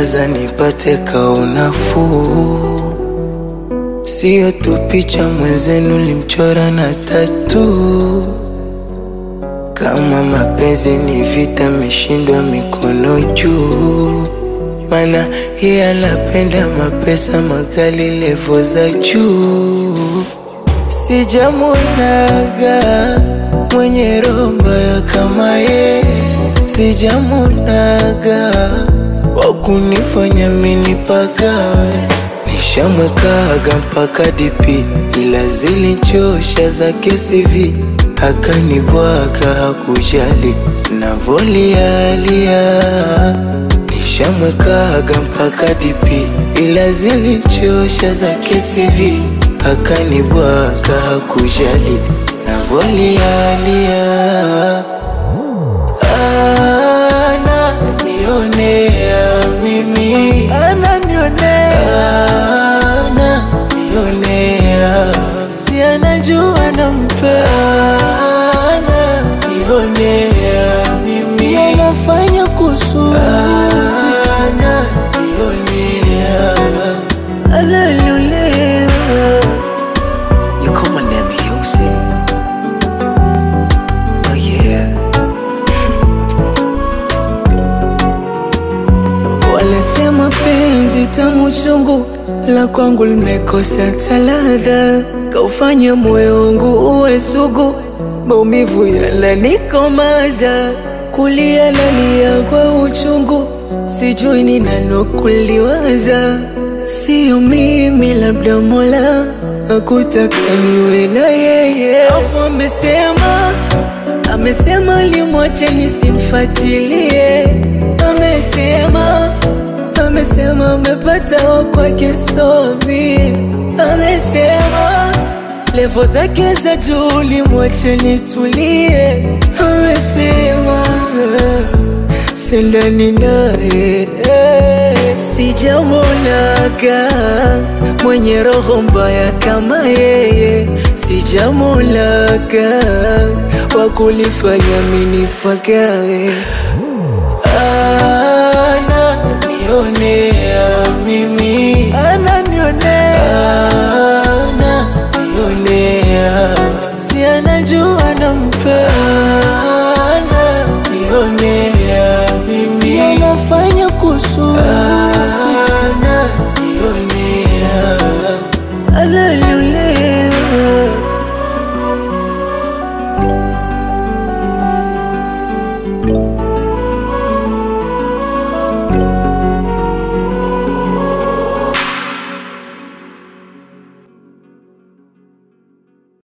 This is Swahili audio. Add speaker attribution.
Speaker 1: nawaza nipate kaunafuu, siyo tu picha mwenzenu limchora na tatu. Kama mapenzi ni vita, meshindwa mikono juu, mana yeye anapenda mapesa makali, levo za juu. Sijamunaga mwenye roho mbaya kama ye, sijamunaga wa kunifanya mini pagawe. Nishamwekaga mpaka dipi, ila zilichosha zake CV akanibwaga, hakujali navolialia. Nishamwekaga mpaka dipi, ila zilichosha zake CV akanibwaga, hakujali navolialia. Ananionea mimi, ananionea, ananionea, si anajua nampenda, ananionea mimi, anafanya kusudi, ananionea, ananionea.
Speaker 2: You call my name Yuxi. Oh yeah.
Speaker 1: Wanasema penzi tamu chungu, la kwangu limekosa taladha, kaufanya moyo wangu uwe sugu, maumivu yananikomaza, kulia nalia kwa uchungu, sijui ni nani kuliwaza, sio mimi, labda Mola hakutaka niwe na yeye, afu amesema Amesema limwache nisimfuatilie, amesema amesema amepata wa kwake somi, amesema levo zake za juu limwache nitulie, amesema sindani naye sijamunaga mwenye roho mbaya kama yeye, sijamunaga wa kulifanya mini pagawe. Ananionea mimi, ananionea, ananionea, si anajua nampenda, ananionea